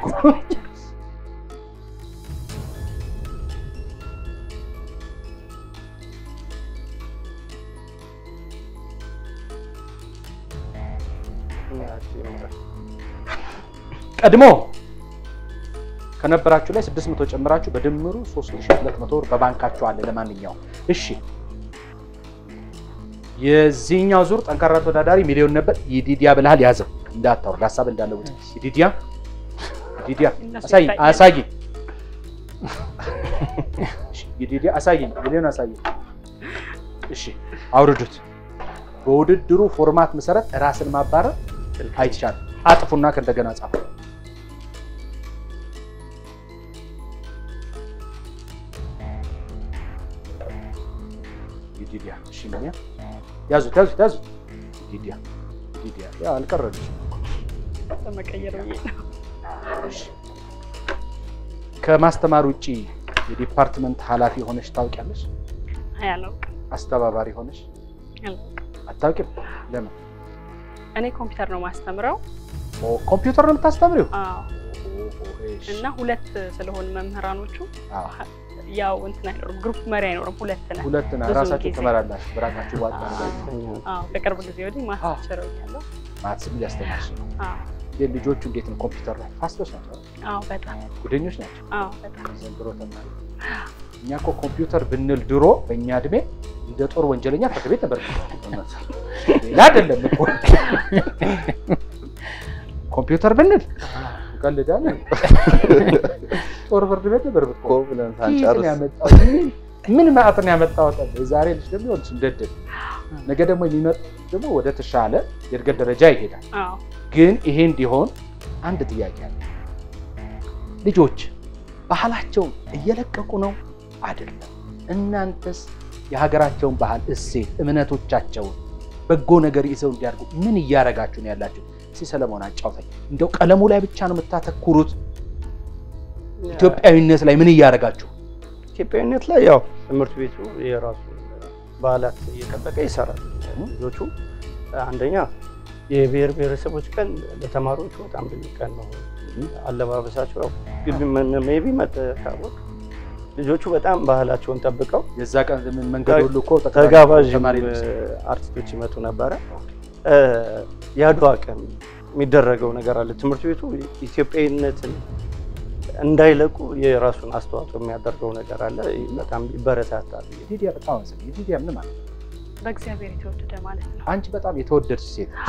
A: ቀድሞ ከነበራችሁ ላይ 600 ጨምራችሁ በድምሩ 3200 ብር በባንካችሁ አለ። ለማንኛውም እሺ፣ የዚህኛው ዙር ጠንካራ ተወዳዳሪ ሚሊዮን ነበር። ይዲዲያ ብልሃል ያዘው፣ እንዳታወርድ ሀሳብ እንዳለውጥ። ይዲዲያ ይዲዲያ
H: እነሱ
A: አሳይ
H: ይታያል።
A: አሳይ ይዲዲያ አሳይኝ፣ ሚሊዮን አሳይኝ። እሺ አውርዱት። በውድድሩ ፎርማት መሰረት ራስን ማባረር አይቻልም። አጥፉና ከእንደገና ጻፉ። ይዲዲያ እሺ፣ ምን ያ ያዙት ያዙት ያዙት። ይዲዲያ ይዲዲያ ያ አልቀረልሽም እኮ።
H: ለመቀየር ብዬ ነው።
A: እሺ። ከማስተማር ውጪ የዲፓርትመንት ኃላፊ ሆነሽ ታውቂያለሽ?
H: አይ አላውቅም
A: አስተባባሪ ሆነሽ
H: አላውቅም።
A: አታውቂም? ለምን?
H: እኔ ኮምፒውተር ነው ማስተምረው።
A: ኦ ኮምፒውተር ነው የምታስተምሪው?
H: አዎ።
A: እሺ።
H: እና ሁለት ስለሆን መምህራኖቹ
A: አዎ፣
H: ያው እንትን አይኖርም፣ ግሩፕ መሪ አይኖርም። ሁለት ነን።
A: ሁለት ና
H: ብዙ
A: ራሳችሁ
H: ጊዜ።
A: ትመራላችሁ። በራሳችሁ ዋጣ ነገር
H: አዎ ከቅርብ ጊዜ ወዲህ ማስተቸረው ያለው።
A: ማትስም እያስተማርሽ ነው።
H: አዎ
A: ግን ልጆቹ እንዴት ነው ኮምፒውተር ላይ ፋስቶች ናቸው?
H: አዎ በጣም
A: ጉደኞች ናቸው።
H: አዎ በጣም
A: ዘንድሮ ተማሪ እኛ እኮ ኮምፒውተር ብንል ድሮ በእኛ እድሜ እንደ ጦር ወንጀለኛ ፍርድ ቤት ነበር። ሌላ አይደለም እኮ ኮምፒውተር ብንል ቀልዳለን። ጦር ፍርድ ቤት ነበር
B: እኮ
A: ብትቆም
B: ብለን
A: ኬት ነው
B: ሳንጨርስ
A: ያመጣው? ምን- ምን ማዕት ነው ያመጣው? ጠብ የዛሬ ልጅ ደግሞ ይኸውልሽ እንደድል ነገ ደግሞ የሚመጡ ደግሞ ወደ ተሻለ የእድገት ደረጃ ይሄዳል።
H: አዎ
A: ግን ይሄ እንዲሆን አንድ ጥያቄ አለ። ልጆች ባህላቸውን እየለቀቁ ነው አይደለም? እናንተስ የሀገራቸውን ባህል፣ እሴት፣ እምነቶቻቸውን በጎ ነገር ይዘው እንዲያድጉ ምን እያደረጋችሁ ነው ያላችሁ? እስኪ ሰለሞን አጫውተኝ። እንደው ቀለሙ ላይ ብቻ ነው የምታተኩሩት? ኢትዮጵያዊነት ላይ ምን እያደረጋችሁ?
C: ኢትዮጵያዊነት ላይ ያው ትምህርት ቤቱ የራሱ ባህላት እየጠበቀ ይሰራል። ልጆቹ አንደኛ የብሔር ብሔረሰቦች ቀን ለተማሪዎቹ በጣም ልዩ ቀን ነው። አለባበሳቸው ያው ሜይ ቢ መጠቃወቅ ልጆቹ በጣም ባህላቸውን ጠብቀው
A: የዛ ቀን ምን መንገድ ሁሉ እኮ ጠቅላላ
C: ተጋባዥ
A: ተማሪ
C: እ,
A: ልብስ
C: አርቲስቶች ይመጡ ነበረ። እ, የአድዋ ቀን የሚደረገው ነገር አለ። ትምህርት ቤቱ ኢትዮጵያዊነትን እንዳይለቁ የራሱን አስተዋጽኦ የሚያደርገው ነገር አለ። በጣም ይበረታታል።
A: የዲዲያ በጣም አመሰግናለሁ። የዲዲያ ምን ማለት ነው?
H: በእግዚአብሔር የተወደደ ማለት ነው።
A: አንቺ በጣም የተወደድሽ ሴት ነሽ።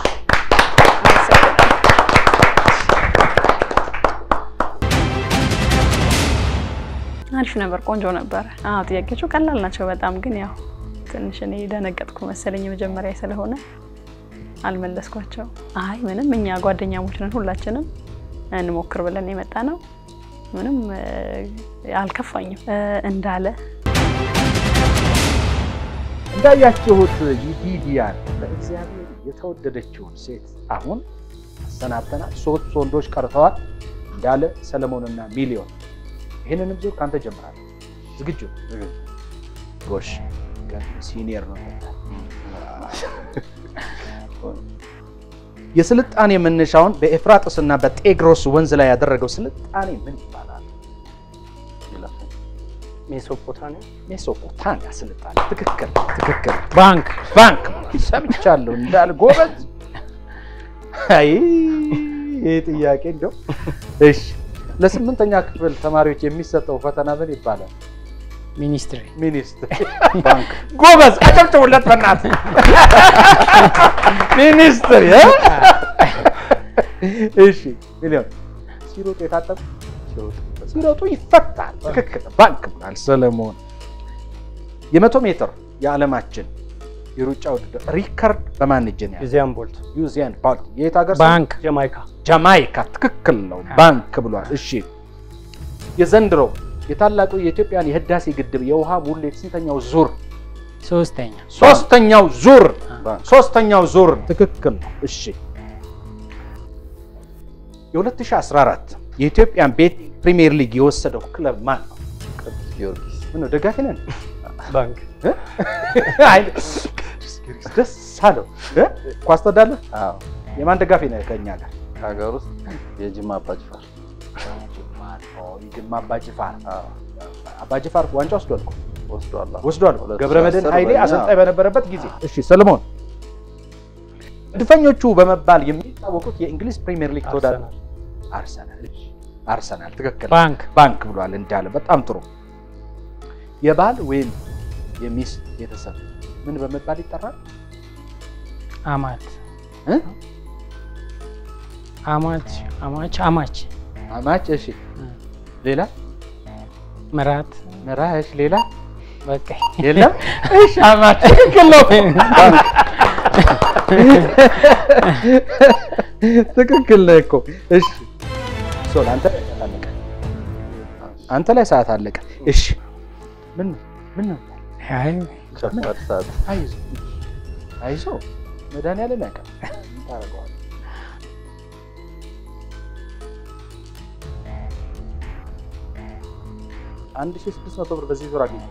D: አሪፍ ነበር፣ ቆንጆ ነበር። አዎ ጥያቄዎቹ ቀላል ናቸው በጣም ግን ያው ትንሽ እኔ ደነገጥኩ መሰለኝ የመጀመሪያ ስለሆነ አልመለስኳቸው። አይ ምንም እኛ ጓደኛሞች ነን ሁላችንም እንሞክር ብለን የመጣ ነው። ምንም እ፣ አልከፋኝም እ፣ እንዳለ
A: እንዳያችሁት ይዲዲያን በእግዚአብሔር የተወደደችውን ሴት አሁን አሰናብተናል። ሶስት ወንዶች ቀርተዋል፣ እንዳለ ሰለሞንና ሚሊዮን። ይህንንም ዙር ከአንተ ጀምራለሁ። ዝግጁ? ጎሽ ገና ሲኒየር ነው። የስልጣኔ መነሻውን በኤፍራጥስና በጤግሮስ ወንዝ ላይ ያደረገው ስልጣኔ ምን ይባላል?
C: ሜሶፖታሚያ
A: ሜሶፖታሚያ ስልጣኔ። ትክክል ትክክል።
G: ባንክ
A: ባንክ ሰምቻለሁ እንዳል ጎበዝ። አይ ይህ ጥያቄ እንደው እሺ፣ ለስምንተኛ ክፍል ተማሪዎች የሚሰጠው ፈተና ምን ይባላል?
G: ሚኒስትሪ
A: ሚኒስትሪ ባንክ። ጎበዝ አጨብጭቡለት በእናትህ። ሚኒስትሪ እ? እሺ ሚሊዮን ሲሮጡ የታጠቁ ሲሮጡ ይፈታል። ትክክል ባንክ ብሏል ሰለሞን። የመቶ ሜትር የዓለማችን የሩጫ ውድድር ሪከርድ በማን እጅ ነው ያለው?
C: ዩዚያን ቦልት
A: ዩዚያን ቦልት የት ሀገር ሰው?
G: ባንክ
C: ጀማይካ
A: ጃማይካ ትክክል ነው። ባንክ ብሏል። እሺ የዘንድሮ የታላቁ የኢትዮጵያን የህዳሴ ግድብ የውሃ ሙሌት ስንተኛው ዙር?
G: ሶስተኛ
A: ሶስተኛው ዙር ሶስተኛው ዙር ትክክል ነው። እሺ የ2014 የኢትዮጵያን ቤት ፕሪሚየር ሊግ የወሰደው ክለብ ማን ነው?
B: ቅዱስ ጊዮርጊስ
A: ምን ነው ደጋፊ ነን?
C: ባንክ
A: እ? አይ ቅዱስ ጊዮርጊስ ደስ አለው እ? ኳስ ትወዳለህ?
B: አዎ
A: የማን ደጋፊ ነህ ከእኛ ጋር?
B: ከሀገር ውስጥ የጅማ አባጅፋር
A: የጅማ አባጅፋር አባጅፋር ዋንጫ ወስዷል እኮ
B: ወስዷል።
A: ወስዷል።
B: ሁለት
A: ገብረ መድህን
B: ሺህ አስር
A: ኃይሌ
B: በእኛ
A: አሰልጣኝ በነበረበት ጊዜ። እሺ ሰለሞን፣ መድፈኞቹ በመባል የሚታወቁት የእንግሊዝ ፕሪሚየር ሊግ ተወዳዳሪ
C: አርሰናል
A: አርሰናል። እሺ፣ አርሰናል ትክክል።
G: ባንክ
A: ባንክ ብሏል እንዳለ። በጣም ጥሩ። የባል ወይም የሚስት ቤተሰብ ምን በመባል ይጠራል?
G: አማት
A: እ?
G: አማች አማች አማች
A: አማች። እሺ፣ ሌላ
G: ምራት
A: መራሽ፣ ሌላ
G: በቃ
A: የለም። እሺ፣ አማች ትክክል ነው። ባንክ ትክክል ነህ እኮ። እሺ፣ ሶል አንተ ላይ ሰዓት አለቀ። አንተ ላይ ሰዓት አለቀ። እሺ፣ ምን ነው ምን ነው?
G: አይ
B: ከባድ ሰዓት
A: አይዞ አይዞ፣ መድኃኒዓለም ያውቃል። ምን ታደርገዋለህ? አንድ ሺህ ስድስት መቶ ብር በዚህ ዙር አገኘ።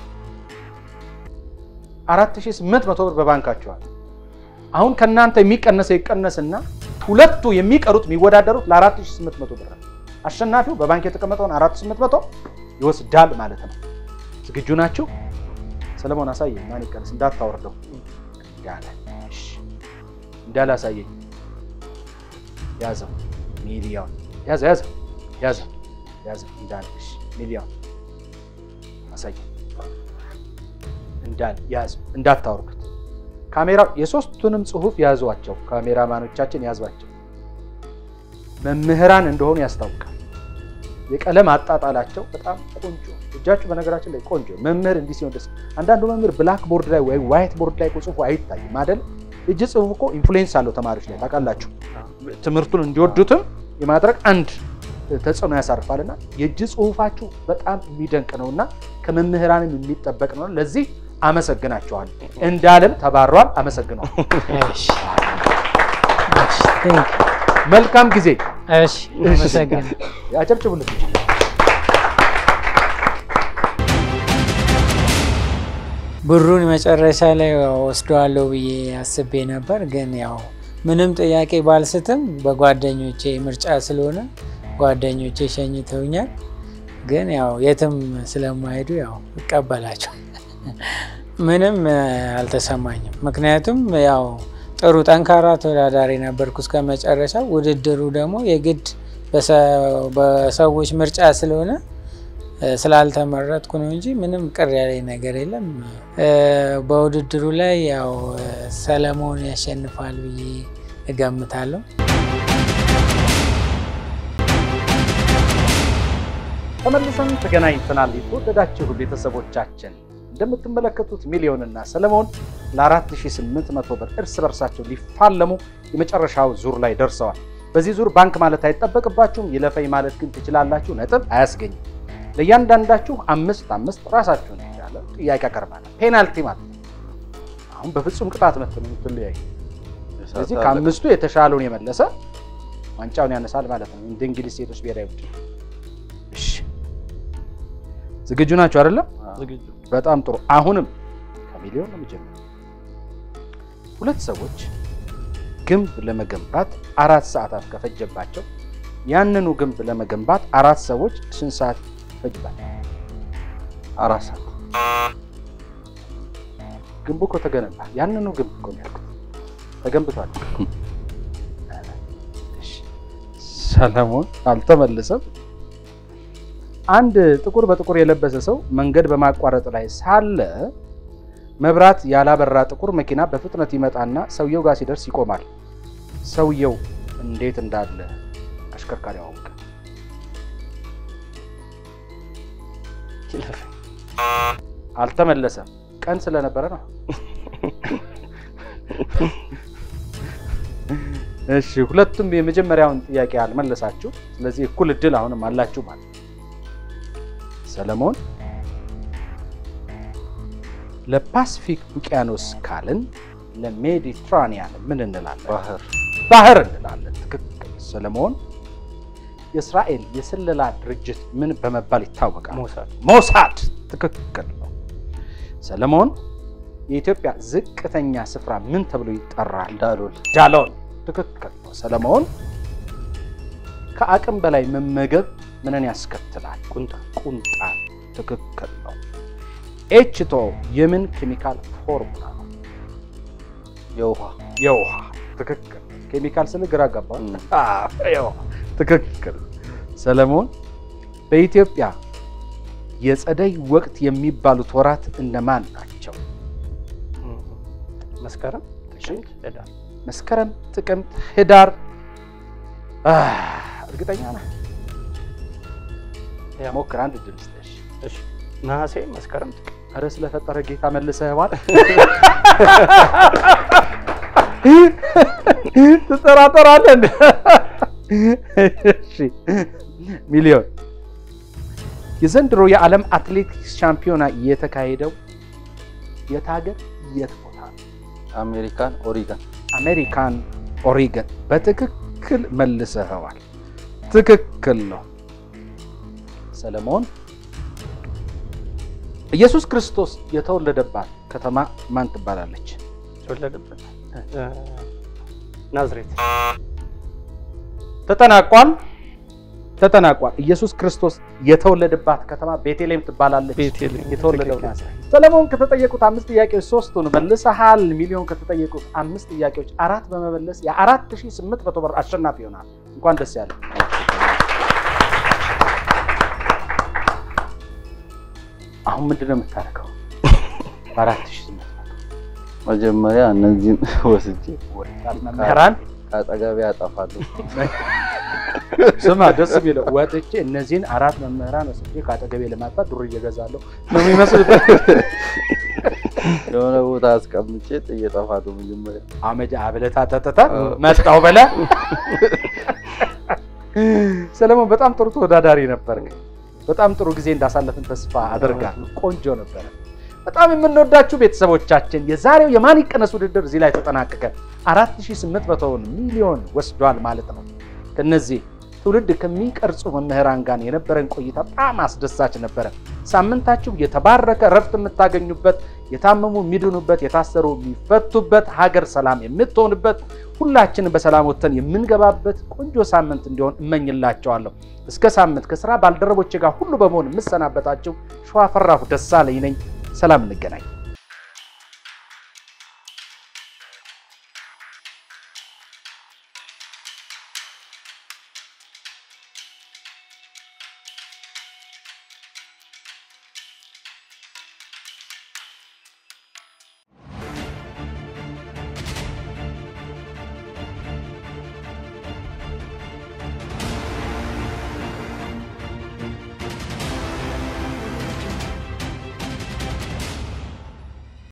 A: አራት ሺህ ስምንት መቶ ብር በባንካቸዋል። አሁን ከእናንተ የሚቀነሰው ይቀነስና ሁለቱ የሚቀሩት የሚወዳደሩት ለአራት ሺህ ስምንት መቶ ብር ነው። አሸናፊው በባንክ የተቀመጠውን አራት ሺህ ስምንት መቶ ይወስዳል ማለት ነው። ዝግጁ ናችሁ? ሰለሞን አሳየኝ። ማን ይቀንስ? እንዳታወርደው እንዳለ እሺ፣ እንዳለ አሳየኝ። ያዘው ሚሊዮን ያዘው ያዘው ያዘው ያዘው እንዳለ እሺ፣ ሚሊዮን አሳየኝ እንዳለ ያዘው፣ እንዳታወርዱት። ካሜራው የሶስቱንም ጽሁፍ ያዟቸው። ካሜራማኖቻችን ያዟቸው። መምህራን እንደሆኑ ያስታውቃል። የቀለም አጣጣላቸው በጣም ቆንጆ። እጃችሁ በነገራችን ላይ ቆንጆ መምህር እንዲህ ሲሆን ደስ አንዳንዱ መምህር ብላክ ቦርድ ላይ ወይ ዋይት ቦርድ ላይ ጽሁፉ አይታይም አይደል? እጅ ጽሁፍ እኮ ኢንፍሉዌንስ አለው ተማሪዎች ላይ ታውቃላችሁ። ትምህርቱን እንዲወዱትም የማድረግ አንድ ተጽዕኖ ያሳርፋል እና የእጅ ጽሁፋችሁ በጣም የሚደንቅ ነው እና ከመምህራንም የሚጠበቅ ነው። ለዚህ አመሰግናችኋል። እንዳለም ተባሯል። አመሰግነዋል።
G: እሺ እሺ ቴንክ
A: መልካም ጊዜ።
G: እሺ አመሰግናለሁ።
A: አጨብጭቡለት።
G: ብሩን መጨረሻ ላይ ወስደዋለሁ ብዬ አስቤ ነበር፣ ግን ያው ምንም ጥያቄ ባልስትም በጓደኞቼ ምርጫ ስለሆነ ጓደኞቼ ሸኝተውኛል። ግን ያው የትም ስለማይሄዱ ያው እቀበላቸው ምንም እ፣ አልተሰማኝም። ምክንያቱም ያው ጥሩ ጠንካራ ተወዳዳሪ ነበርኩ እስከ መጨረሻው። ውድድሩ ደግሞ የግድ በሰ- በሰዎች ምርጫ ስለሆነ እ፣ ስላልተመረጥኩ ነው እንጂ ምንም ቅር ያለኝ ነገር የለም። እ፣ በውድድሩ ላይ ያው እ፣ ሰለሞን ያሸንፋል ብዬ እገምታለሁ።
A: ተመልሰን ተገናኝተናል። የተወደዳችሁ ቤተሰቦቻችን እንደምትመለከቱት ሚሊዮንና ሰለሞን ለ4800 ብር እርስ በርሳቸው ሊፋለሙ የመጨረሻው ዙር ላይ ደርሰዋል። በዚህ ዙር ባንክ ማለት አይጠበቅባችሁም። ይለፈኝ ማለት ግን ትችላላችሁ። ነጥብ አያስገኝም። ለእያንዳንዳችሁ አምስት አምስት ራሳችሁን የቻለ ጥያቄ ያቀርባል። ፔናልቲ ማለት ነው። አሁን በፍጹም ቅጣት ምት ነው የምትለያዩ። ስለዚህ ከአምስቱ የተሻለውን የመለሰ ዋንጫውን ያነሳል ማለት ነው። እንደ እንግሊዝ ሴቶች ብሔራዊ ቡድን። እሺ ዝግጁ ናቸው አይደለም?
C: ዝግጁ
A: በጣም ጥሩ። አሁንም ከሚሊዮን ነው የሚጀምረው። ሁለት ሰዎች ግንብ ለመገንባት አራት ሰዓታት ከፈጀባቸው ያንኑ ግንብ ለመገንባት አራት ሰዎች ስንት ሰዓት ይፈጅባቸው?
B: አራት ሰዓት
A: ግንቡ እኮ ተገነባ። ያንኑ ግንብ እኮ ነው ያልኩት፣ ተገንብቷል። እሺ፣ ሰለሞን አልተመለሰም። አንድ ጥቁር በጥቁር የለበሰ ሰው መንገድ በማቋረጥ ላይ ሳለ መብራት ያላበራ ጥቁር መኪና በፍጥነት ይመጣና ሰውየው ጋር ሲደርስ ይቆማል። ሰውየው እንዴት እንዳለ አሽከርካሪው አወቀ። አልተመለሰም። ቀን ስለነበረ ነው። እሺ፣ ሁለቱም የመጀመሪያውን ጥያቄ አልመለሳችሁ። ስለዚህ እኩል እድል አሁንም አላችሁ ማለት ነው። ሰለሞን ለፓሲፊክ ውቅያኖስ ካልን ለሜዲትራኒያን ምን እንላለን?
B: ባህር
A: ባህር እንላለን። ትክክል ሰለሞን። የእስራኤል የስለላ ድርጅት ምን በመባል ይታወቃል?
C: ሞሳድ
A: ሞሳድ። ትክክል ነው ሰለሞን። የኢትዮጵያ ዝቅተኛ ስፍራ ምን ተብሎ ይጠራል?
B: ዳሎል
A: ዳሎል። ትክክል ነው ሰለሞን። ከአቅም በላይ መመገብ ምንን ያስከትላል? ቁንጣ ቁንጣ። ትክክል ነው። ኤችቶ የምን ኬሚካል ፎርሙላ ነው?
B: የውሃ
A: የውሃ። ትክክል ኬሚካል ስል ግራ ገባ። የውሃ ትክክል ሰለሞን። በኢትዮጵያ የጸደይ ወቅት የሚባሉት ወራት እነማን ናቸው?
C: መስከረም፣ ጥቅምት፣ ህዳር።
A: መስከረም፣ ጥቅምት፣ ህዳር። አህ፣ እርግጠኛ ነህ?
C: ያው
A: ሞክር፣ አንድ ድምፅ ነሽ።
C: እሺ፣ ነሐሴ፣ መስከረም፣ ጥቅምት።
A: ኧረ ስለፈጠረ ጌታ መልሰህዋል። ትጠራጠራለህ እንደ እሺ ሚሊዮን የዘንድሮ የዓለም አትሌቲክስ ሻምፒዮና የተካሄደው የት ሀገር የት ቦታ ነው?
B: አሜሪካን ኦሪገን
A: አሜሪካን ኦሪገን። በትክክል መልሰኸዋል። ትክክል ነው ሰለሞን። ኢየሱስ ክርስቶስ የተወለደባት ከተማ ማን ትባላለች?
C: የተወለደበት እ፣ ናዝሬት።
A: ተጠናቋል። ተጠናቋል። ኢየሱስ ክርስቶስ የተወለደባት ከተማ ቤተልሔም ትባላለች።
C: ቤተልሔም።
A: የተወለደው
C: ትክክል።
A: ናዝሬት። ሰለሞን ከተጠየቁት አምስት ጥያቄዎች ሶስቱን መልሰሃል። ሚሊዮን ከተጠየቁት አምስት ጥያቄዎች አራት በመመለስ የአራት ሺህ ስምንት መቶ ብር አሸናፊ ይሆናል። እንኳን ደስ ያለ። አሁን ምንድን ነው የምታደርገው? በአራት ሺህ ስምንት መቶ
B: መጀመሪያ እነዚህን ወስጄ
A: ወጣት መምህራን
B: ከአጠገቤ ያጠፋሉ።
A: ስማ ደስ የሚለው ወጥቼ እነዚህን አራት መምህራን ወስጄ ከአጠገቤ ለማጥፋት ዱር እየገዛለሁ ነው የሚመስሉት።
B: የሆነ ቦታ አስቀምጬ ጥዬ እጠፋለሁ። መጀመሪያ
A: አመጃ አብለታ ተተታ መጣው በለ ሰለሞን በጣም ጥሩ ተወዳዳሪ ነበር። በጣም ጥሩ ጊዜ እንዳሳለፍን ተስፋ አደርጋለሁ። ቆንጆ ነበረ። በጣም የምንወዳችሁ ቤተሰቦቻችን የዛሬው የማን ይቀነስ ውድድር እዚህ ላይ ተጠናቀቀ። 4800 ሚሊዮን ወስዷል ማለት ነው። ከነዚህ ትውልድ ከሚቀርጹ መምህራን ጋር የነበረን ቆይታ በጣም አስደሳች ነበረ። ሳምንታችሁ የተባረከ እረፍት የምታገኙበት፣ የታመሙ የሚድኑበት፣ የታሰሩ የሚፈቱበት፣ ሀገር ሰላም የምትሆንበት፣ ሁላችንም በሰላም ወጥተን የምንገባበት ቆንጆ ሳምንት እንዲሆን እመኝላቸዋለሁ። እስከ ሳምንት ከስራ ባልደረቦቼ ጋር ሁሉ በመሆን የምሰናበታቸው ሸዋፈራሁ ደሳለኝ ነኝ። ሰላም እንገናኝ።